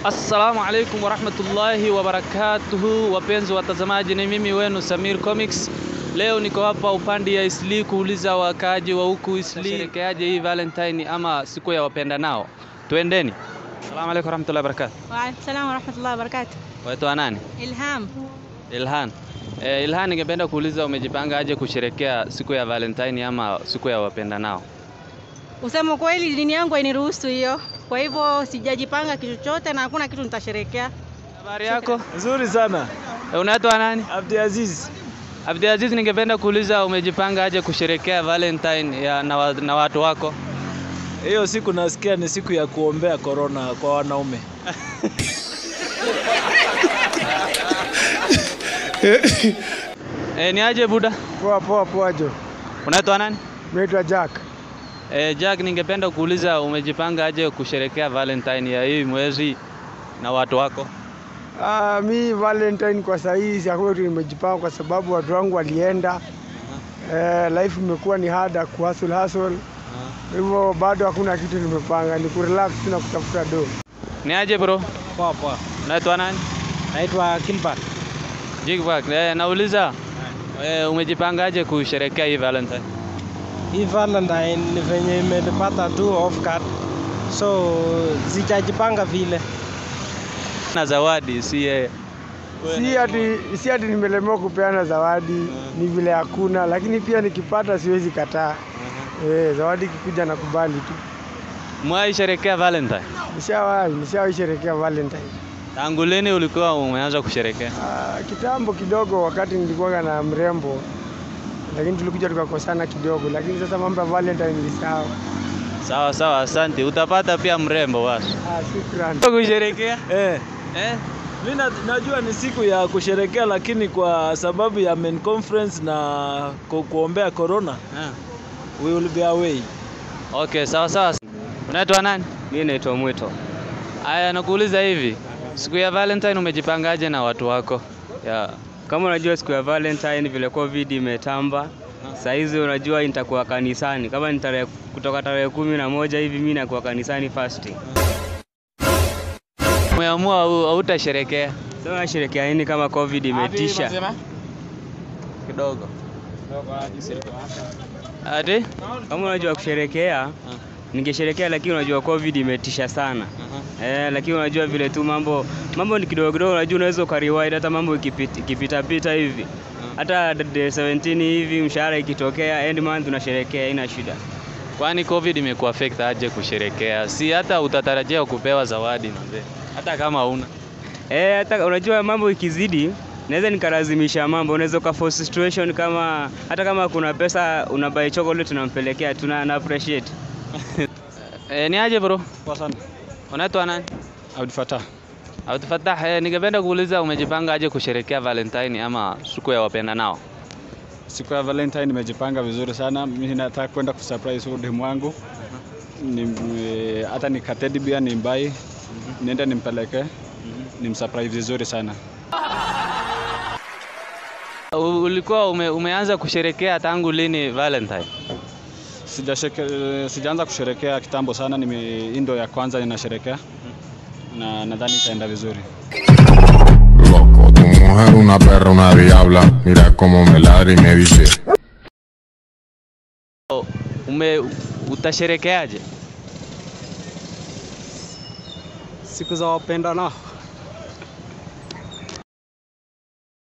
Assalamu alaikum warahmatullahi wabarakatuhu, wapenzi watazamaji, ni mimi wenu Samir Comics. Leo niko hapa upande ya Isli kuuliza wakaaji wa huku Isli sherekeaje hii Valentine ama siku ya wapenda nao. Twendeni. Assalamu alaikum warahmatullahi wabarakatuh. Waalaikum salam warahmatullahi wabarakatuh. Waitwa nani? Ilham, Ilhan. Eh, Ilhan, ningependa kuuliza umejipanga aje kusherekea siku ya Valentine ama siku ya wapenda nao? usema kweli, dini yangu hainiruhusu hiyo, kwa hivyo sijajipanga kitu chochote na hakuna kitu nitasherekea. Habari yako? Nzuri sana. Eh, unaitwa nani? Abdiaziz. Abdulaziz, ningependa kuuliza umejipanga aje kusherekea Valentine ya, na, wa, na watu wako? Hiyo siku nasikia ni siku ya kuombea korona kwa wanaume. Eh, ni aje buda? Poa poa poa Jo, Unaitwa nani? naitwa Jack. Eh, Jack, ningependa kuuliza umejipanga aje kusherekea Valentine ya hii mwezi na watu wako? Ah, mi Valentine kwa saa hii hakuna kitu nimejipanga kwa sababu watu wangu walienda. Eh, life imekuwa ni hard ku hustle hustle. Kwa hivyo bado hakuna kitu nimepanga, ni kurelax tu na kutafuta do. Ni aje bro? Poa poa. Unaitwa nani? Naitwa Gilbert. Jigback. Eh, nauliza eh, umejipanga aje kusherekea hii Valentine? Hii Valentine ni venye imenipata tu off guard, so sijajipanga vile. Na zawadi si yeye. Si ati si ati nimelemewa kupeana zawadi, ni vile hakuna, lakini pia nikipata siwezi kataa. Eh, zawadi ikikuja nakubali tu. Mwai sherekea Valentine? Nishawahi, nishawahi sherekea Valentine. Tangu lini ulikuwa umeanza kusherekea? Ah, kitambo kidogo wakati nilikuwa na mrembo lakini tulikuja tukakosana kidogo, lakini sasa mambo ya Valentine nilisahau. Sawa sawa, asante. Utapata pia mrembo basi. Ah, shukrani. Kusherekea? Eh, Eh? mi na, najua ni siku ya kusherekea lakini kwa sababu ya main conference na ku, kuombea corona Ah. we will be away. Okay, sawa sawa. Unaitwa nani? Mimi naitwa Mwito. Aya, nakuuliza hivi, siku ya Valentine umejipangaje na watu wako? Ya. Kama unajua siku ya Valentine vile COVID imetamba, saa hizi unajua nitakuwa kanisani. Kama ni tarehe kutoka tarehe kumi na moja hivi mimi nakuwa kanisani fasting. Umeamua au- hautasherekea Sasa nasherehekea nini kama COVID imetisha? kidogo. Ati? Kama unajua kusherekea, ningesherekea lakini unajua COVID imetisha sana. Eh, lakini unajua vile tu mambo mambo ni kidogo kidogo, unajua unaweza ukariwaid hata mambo ikipita ikipita pita hivi. Hata day 17 hivi mshahara ikitokea end month unasherekea, haina shida. Kwani COVID imekuaffect aje kusherekea? Si hata utatarajia kupewa zawadi manze. Hata kama una. Eh, hata unajua mambo ikizidi naweza nikalazimisha mambo, unaweza ukaforce situation kama hata kama kuna pesa unabuy chocolate unampelekea, tuna na appreciate. Eh, ni aje bro? Poa sana. Unaitwa nani? Abdul Fatah. Abdul Fattah, eh, ningependa kuuliza umejipanga aje kusherekea Valentine ama siku ya wapenda nao? Siku ya Valentine nimejipanga vizuri sana. Mimi nataka kwenda kusurprise huyu demu wangu. Ni eh, hata ni katedi bia nimbai. Niende nimpeleke. Nimsurprise vizuri sana. U- Ulikuwa ume, umeanza kusherekea tangu lini Valentine? Sijasheke, sijaanza kusherekea kitambo sana. Nime hii ndo ya kwanza ninasherekea. Na nadhani itaenda vizuri. Loco, tu mujer una perra, una diabla. Mira cómo me ladra y me dice. Ume utasherekeaje? Siku za wapenda nao